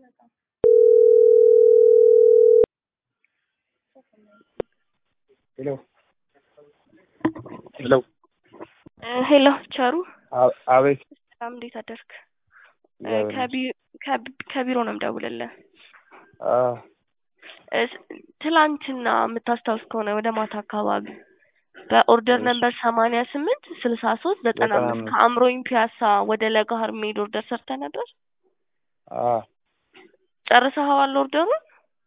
ሄሎ ሄሎ ሄሎ ቸሩ አ- አቤት ሰላም፣ እንዴት አደርክ? እግዚአብሔር ከቢ- ከቢ- ከቢሮ ነው የምደውልልህ። አ እስ- ትላንትና የምታስታውስ ከሆነ ወደ ማታ አካባቢ በኦርደር እሺ። ነምበር ሰማንያ ስምንት ስልሳ ሶስት ዘጠና ዘጠና አምስት አምስት ከአእምሮኝ ፒያሳ ወደ ለጋሃር የሚሄድ ኦርደር ሰርተ ነበር። አ ጨርሰኸዋል ኦርደሩን?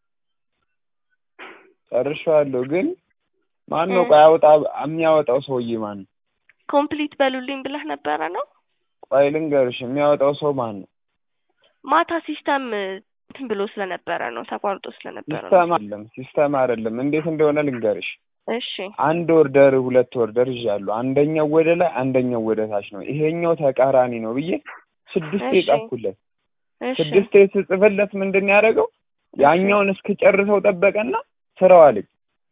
ጨርሼዋለሁ። ግን ማን ነው እ። ቆይ አውጣ የሚያወጣው ሰውዬ ማን ነው? ኮምፕሊት በሉልኝ ብለህ ነበረ ነው? ቆይ ልንገርሽ የሚያወጣው ሰው ማን ነው? ማታ ሲስተም እንትን ብሎ ስለነበረ ነው ተቋርጦ ስለነበረ ነው። ሲስተም አይደለም ሲስተም አይደለም። እንዴት እንደሆነ ልንገርሽ። እሺ አንድ ኦርደር ሁለት ኦርደር ይዣለሁ። አንደኛው ወደ ላይ አንደኛው ወደ ታች ነው። ይሄኛው ተቃራኒ ነው ብዬ ስድስት እሺ የጻፍኩለት እሺ ስድስት ስጽፍለት ምንድን ነው ያደረገው? ያኛውን እስክጨርሰው ጠበቀና ስራው አለኝ።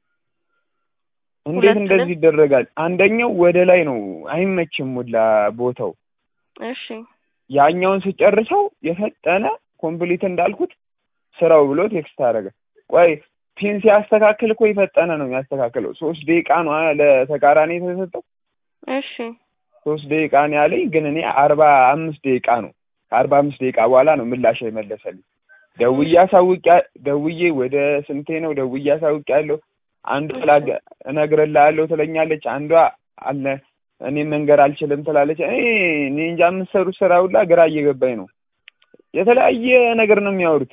እንዴት ሁለቱንም? እንደዚህ ይደረጋል? አንደኛው ወደ ላይ ነው አይመችም ሁላ ቦታው። እሺ ያኛውን ስጨርሰው የፈጠነ ኮምፕሊት እንዳልኩት ስራው ብሎ ቴክስት አደረገ። ቆይ ፒን ሲያስተካክል እኮ የፈጠነ ነው የሚያስተካክለው። ሶስት ደቂቃ ነው አ- ለተቃራኒ የተሰጠው። እሺ ሶስት ደቂቃ ነው ያለኝ፣ ግን እኔ አርባ አምስት ደቂቃ ነው ከአርባ አምስት ደቂቃ በኋላ ነው ምላሽ የመለሰልኝ። ደውዬ አሳውቅ ደውዬ ወደ ስንቴ ነው ደውዬ አሳውቅ ያለው አንዷ ላገ- እነግርልሃለሁ ትለኛለች፣ አንዷ አለ እኔ መንገር አልችልም ትላለች። እኔ እኔ እንጃ የምትሰሩት ስራ ሁላ ግራ እየገባኝ ነው። የተለያየ ነገር ነው የሚያወሩት።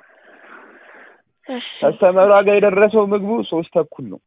እሺ ከስተመሯ ጋር የደረሰው ምግቡ ሶስት ተኩል ነው።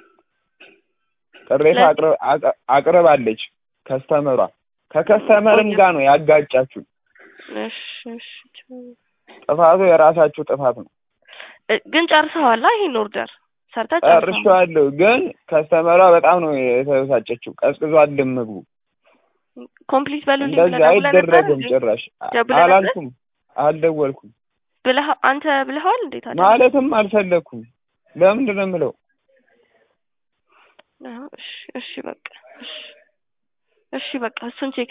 ቅሬታ ስለዚህ- አቅርብ- አቅ- አቅርባለች ከስተመሯ ከከስተመርም ቆየ። ጋር ነው ያጋጫችሁ። እሺ እሺ ጥፋቱ የራሳችሁ ጥፋት ነው። እ- ግን ጨርሰዋላ ይሄን ኦርደር ሰርተህ ጨርሰዋል? ጨርሼዋለሁ፣ ግን ከስተመሯ በጣም ነው የተበሳጨችው። ቀዝቅዟል ምግቡ። ኮምፕሊት በሉልኝ እንደዚህ ብለህ ደውለህ ነበር አይደረግም እንዴ? ጭራሽ። ደውለህ ነበር? አላልኩም፣ አልደወልኩም፣ ብለህ አንተ ብለኸዋል እንዴ ታዲያ? ማለትም አልፈለግኩም። ለምንድን ነው የምለው? አዎ፣ እሺ እሺ በቃ እሺ እሺ በቃ እሱን ቼክ